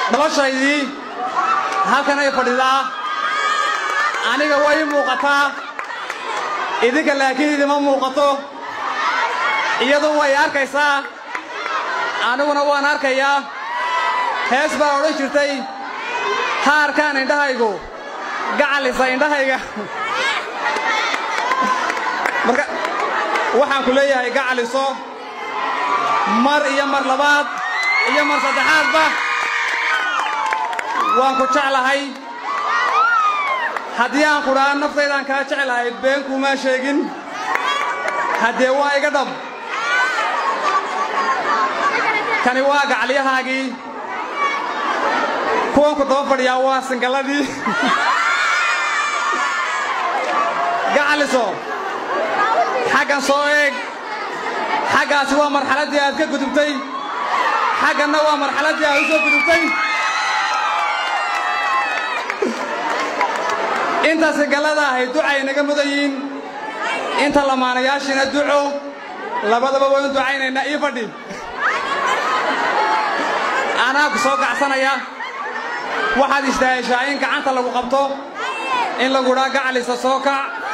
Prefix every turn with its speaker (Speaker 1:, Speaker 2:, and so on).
Speaker 1: noloshaydii halkan ay fadhidaa aniga way muuqataa idinka laakiin idima muuqato iyadu way arkaysaa aniguna waan arkayaa hees baa odhan jirtay ha arkaan indhahaygu gacalisa indhahayga marka waxaan ku leeyahay gacaliso mar iyo mar labaad iyo mar saddexaadba waan ku jeclahay haddii aan kudhaa naftaydaan kaa jeclahay been kuumaa sheegin haddee waa iga dhab kani waa gacalyahaagii kuwanku daba fadhiyaa waa singalladii gacaliso xaggan soo eeg xaggaasi waa marxaladdii aad ka gudubtay xagganna waa marxaladdii aad u soo gudubtay inta singallada ahay ducay naga mudayiin inta lamaanayaashiina duco labadaba waynu ducaynaynaa ii fadhi anaa ku soo gacsanaya waxaad istaaheshaa in gacanta lagu qabto in lagudhaa gacalisa soo kac